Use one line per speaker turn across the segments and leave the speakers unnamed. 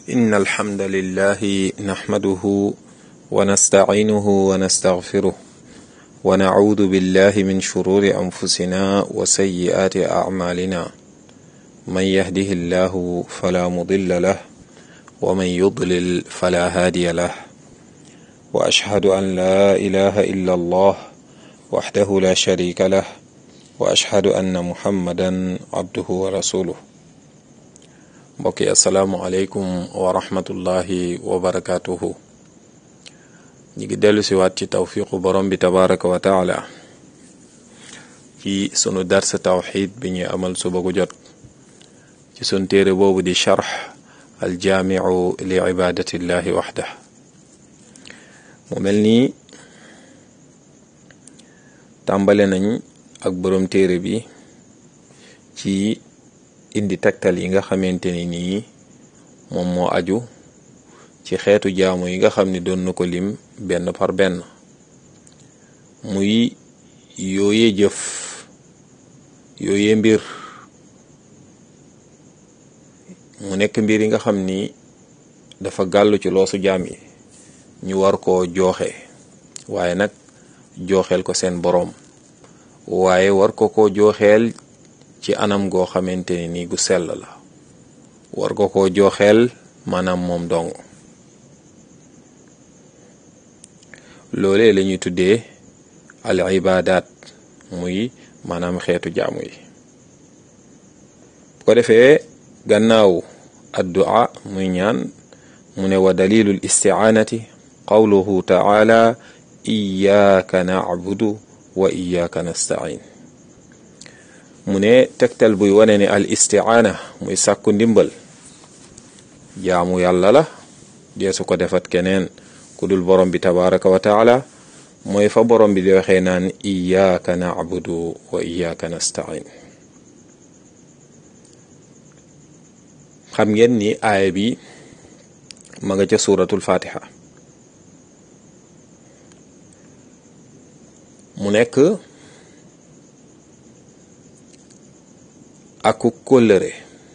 إن الحمد لله نحمده ونستعينه ونستغفره ونعوذ بالله من شرور أنفسنا وسيئات أعمالنا من يهده الله فلا مضل له ومن يضلل فلا هادي له وأشهد أن لا إله إلا الله وحده لا شريك له وأشهد أن محمدا عبده ورسوله mbokki asalaamualeykum wa rahmatullahi wa barakaatuhu ñi ngi dellu si waat ci tawfiqu borom bi tabaraka wa taala ci sunu darsa tawxid bi ñuy amal suba gu jot ci sun téere boobu di charx aljaamiu li ibadatillahi waxda mu mel nii tàmbale nañ ak borom téere bi ci indi tegtal yi nga xamante ni nii moom moo aju ci xeetu jaamu yi nga xam ni doon na ko lim benn par benn muy yooyee jëf yooyee mbir mu nekk mbir yi nga xam ni dafa gàllu ci loosu jaam yi ñu war koo jooxe waaye nag jooxeel ko seen boroom waaye war ko ko jooxeel ci anam goo xamante ni nii gu sell la war ko koo jooxeel maanaam moom dong loolee la ñuy tuddee al ibadat muy maanaam xeetu jaamu yi bu ko defee gannaaw addua muy ñaan mu ne wa dalilul istiaanati qawluhu taala iyaaka nacbudu wa iyaaka nastain mu ne tegtal buy wane ne al istiaana muy sàkku ndimbal jaamu yàlla la deesu ko defat keneen ku dul borom bi tabaraka wa taala mooy fa borom bi di waxee naan iyaaka nacbudu wa iyaaka nastain xam ngeen ni aaya bi ma nga ca suratul fatiha mu nekk aku kóllëre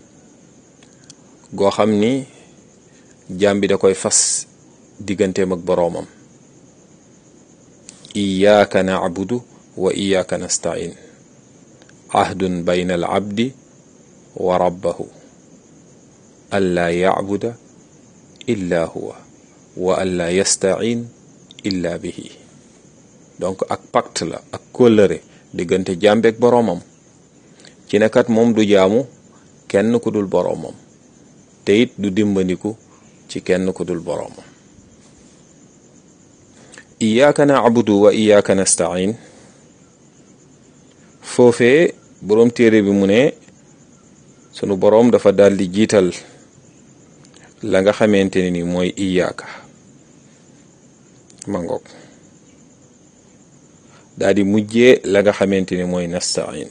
goo xam ni jaam bi da koy fas digganteem ak boroomam iyaaka nacbudu wa iyaaka nastain ahdun bayna al abdi wa rabbahu an laa yacbuda illa huwa wa an laa yastain illa bihi donc ak pacte la ak kóllëre diggante jaam bi ak boroomam ci nekat moom du jaamu kenn ku dul boroomam te it du dimbandiku ci kenn ku dul boroomam iyaaka naabudu wa iyaaka nastain foofee boroom téere bi mu ne sunu boroom dafa daldi jiital la nga xamante ne ni mooy iyaaka ma ngoog daldi mujjee la nga xamante ni mooy nastain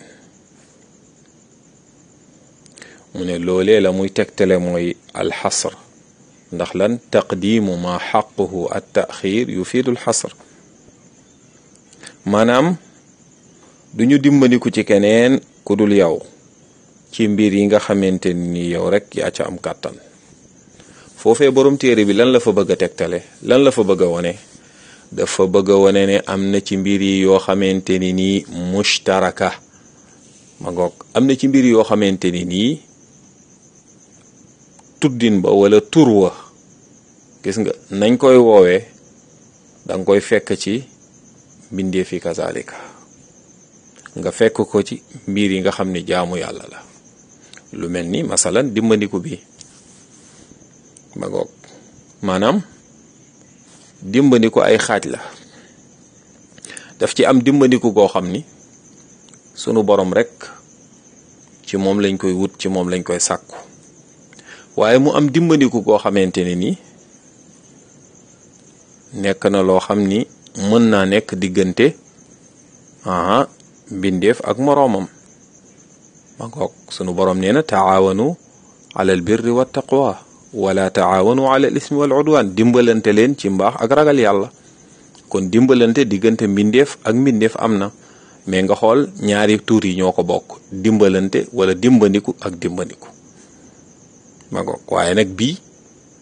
mu ne loolee la muy tegtale mooy alxasr ndax lan taqdimu ma xaquhu at taxir yufiidu alxasr maanaam duñu dimbandiku ci keneen ku dul yow ci mbir yi nga xamante ni yow rek yaa ca am kàttan foofee borom téere bi lan la fa bëgg a tegtale lan la fa bëgg a wone dafa bëgg a wone ne am na ci mbir yi yoo xamante ni nii mushtaraka ma ngoog am na ci mbir yoo xamante ni nii tuddin ba wala tur wa gis nga nañ koy woowee danga koy fekk ci mbindee fi kazalika nga fekk ko ci mbir yi nga xam ne jaamu yàlla la lu mel ni masalan dimbandiku bi ma ngoog maanaam dimbandiku ay xaaj la daf ci am dimbandiku goo xam ni sunu borom rek ci moom lañ koy wut ci moom lañ koy sàkku waaye mu am dimbandiku goo xamante ne ni nekk na loo xam ni mën naa nekk diggante aha mbindeef ak moroomam ma ngoog sunu borom nee na taawanu ala al birri wa taqwa wala taawanu ala al ismi wal udwan dimbalante leen ci mbaax ak ragal yàlla kon dimbalante diggante mbindeef ak mbindeef am na mais nga xool ñaari tuur yi ñoo ko bokk dimbalante wala dimbandiku ak dimbandiku ma ngoog waaye nag bii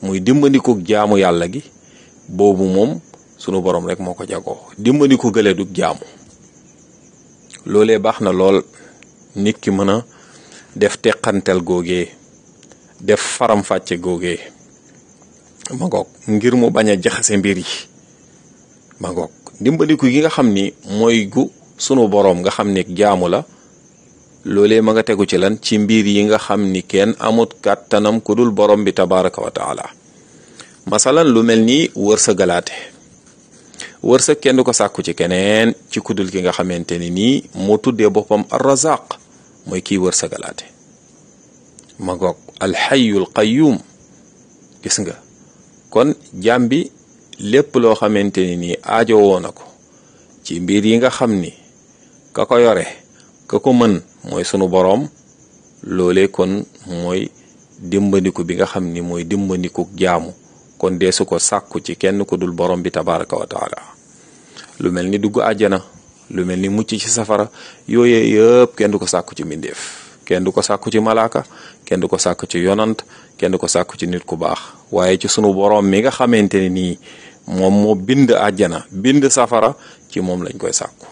muy dimbandiku jaamu yàlla gi boobu moom sunu borom rek moo ko jagoo dimbandiku gële du jaamu loolee baax na lool nit ki mën a def teqantel googee def faram-fàcce googee ma ngoog ngir mu bañ a jaxase mbir yi ma ngoog dimbandiku gi nga xam ni mooy gu sunu boroom nga xam ni jaamu la loolee ma nga tegu ci lan ci mbir yi nga xam ni kenn amut kàttanam ku dul borom bi tabaraka wa taala masalan lu mel ni wërsëgalaate wërsëg kenn du ko sàkku ci keneen ci kudul ki nga xamante ni nii moo tuddee boppam arrazaq mooy kii wërsëgalaate ma ngoog alxayul qayyum gis nga kon jaam bi lépp loo xamante ni nii aajo woo na ko ci mbir yi nga xam ni ka ko yore ka ko mën mooy sunu boroom loole kon mooy dimbandiku bi nga xam ni mooy dimbandiku jaamu kon deesu ko sàkku ci kenn ku dul borom bi tabaraka wa taala lu mel ni dugg àjjana lu mel ni mucc ci safara yooye yëpp kenn du ko sàkku ci mbindeef kenn du ko sàkku ci malaaka kenn du ko sàkku ci yonant kenn du ko sàkku ci nit ku baax waaye ci sunu borom mi nga xamante ne nii moom moo bind àjjana bind safara ci moom lañ koy sàkku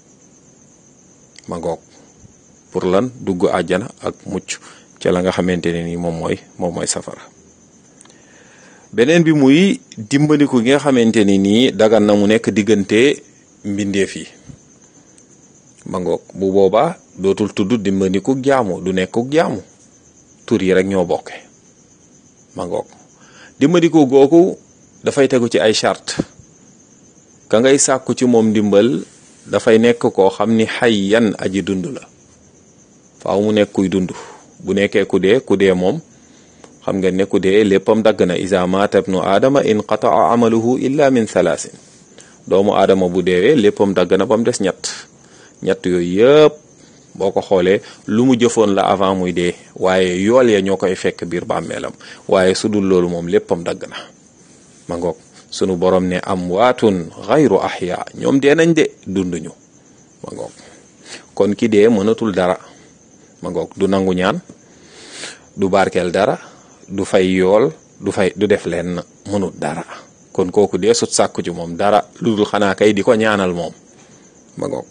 ma ngoog pour lan dugg àjjana ak mucc ca la nga xamante ne nii moom mooy moom mooy safara beneen bi muy dimbandiku gi nga xamante ni nii dagan na mu nekk diggante mbindeef yi ma ngoog bu boobaa dootul tudd dimbandiku jaamu du nekkuk jaamu tur yi rek ñoo bokke ma ngoog dimbandiku googu dafay tegu ci ay charte ka ngay sàkku ci moom ndimbal dafay nekk koo xam ni xayyan aji dund la faaw mu nekk kuy dund bu nekkee ku dee ku dee moom xam nga ne ku dee léppam dagg na isa maata ibnu aadama inqataa amaluhu illa min thalaasin doomu aadama bu deewee léppam dagg na ba mu des ñett ñett yooyu yëpp boo ko xoolee lu mu jëfoon la avant muy dee waaye yool ya ñoo koy fekk biir bàmmeelam waaye su dul loolu moom léppam dagg na ma ngoog sunu borom ne am waatun xayru ahya ñoom dee nañ de dunduñu ma ngoog kon ki dee mënatul dara ma ngoog du nangu ñaan du barkeel dara du fay yool du fay du def leen mënut dara kon kooku dee sut sàkku ci moom dara lu dul xanaa kay di ko ñaanal moom ma ngoog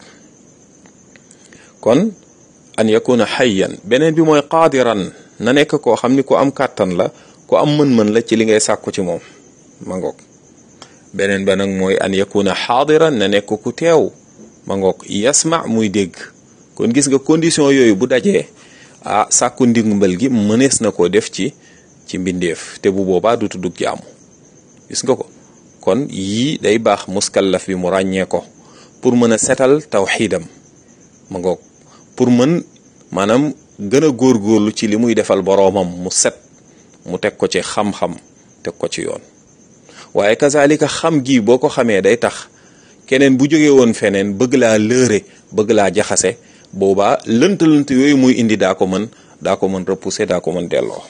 kon an yakuna xayyan beneen bi mooy qaadiran na nekk koo xam ni ku am kàttan la ku am mën-mën la ci li ngay sàkku ci moom ma ngoog beneen ba nag mooy an yakuna xaadiran na nekk ku teew ma ngoog yasma muy dégg kon gis nga condition yooyu bu dajee ah sàkku ndimbal gi mënees na koo def ci ci mbindeef te bu boobaa du tuddug jaamu gis nga ko kon yii day baax muskallaf bi mu ràññee ko pour mën a setal tawxiidam ma ngoog pour mën maanaam gën a góorgóorlu ci li muy defal boroomam mu set mu teg ko ci xam-xam teg ko ci yoon waaye kazalika xam gi boo ko xamee day tax keneen bu jógee woon feneen bëgg laa lëre bëgg laa jaxase boobaa lënt-lënt yooyu muy indi daa ko mën daa ko mën repousser daa ko mën delloo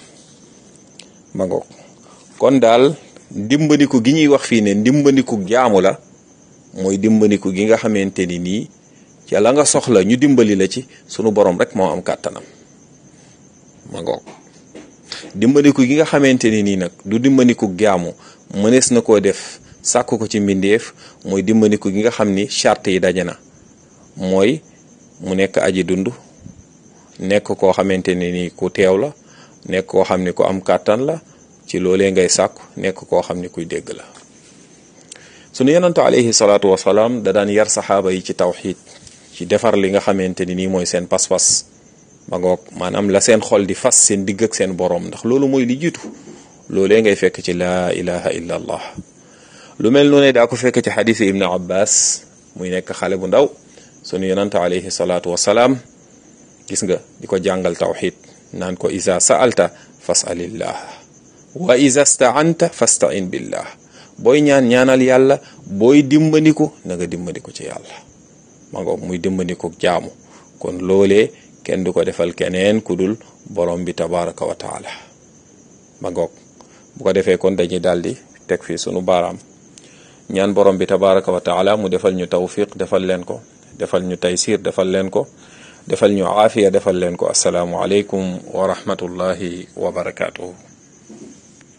ma ngoog kon daal dimbandiku gi ñuy wax fii ne dimbandiku jaamu la mooy dimbandiku gi nga xamante ni nii ca la nga soxla ñu dimbali la ci sunu borom rek moo am kàttanam ma ngoog dimbandiku gi nga xamante ni nii nag du dimbandiku jaamu mënees na koo def sàkk ko ci mbindeef mooy dimbandiku gi nga xam ni charte yi daje na mooy mu nekk aji dund nekk koo xamante ne ni ku teew la nekk koo xam ni ku am kàttan la ci loolee ngay sàkku nekk koo xam ni kuy dégg la sunu yonantu alayhi salaatu wasalaam da daan yar saxaaba yi ci tawxiid ci defar li nga xamante ni nii mooy seen pas-pas ma ngoog maanaam la seen xol di fas seen digg ak seen boroom ndax loolu mooy li jiitu loolee ngay fekk ci laa ilaha illa allah lu mel noonu daa ko fekk ci xadiisi ibnu abbas muy nekk xale bu ndaw sunu yonante alayhi salaatu wasalaam gis nga di ko jàngal tawxid naan ko isa sa'alta fasalillah wa isa staanta fastain billah booy ñaan ñaanal yàlla booy dimbandiku na nga dimbandiku ci yàlla ma ngoog muy dimbandiku jaamu kon loolee kenn du ko defal keneen ku dul borom bi tabaraka wa taala ma ngoog bu ko defee kon dañuy daldi teg fii sunu baaraam ñaan borom bi tabaraka wa taala mu defal ñu tawfiq defal leen ko defal ñu taysir defal leen ko defal ñu aafiya defal leen ko asalaamu aleykum wa rahmatullahi wa barakaatuhu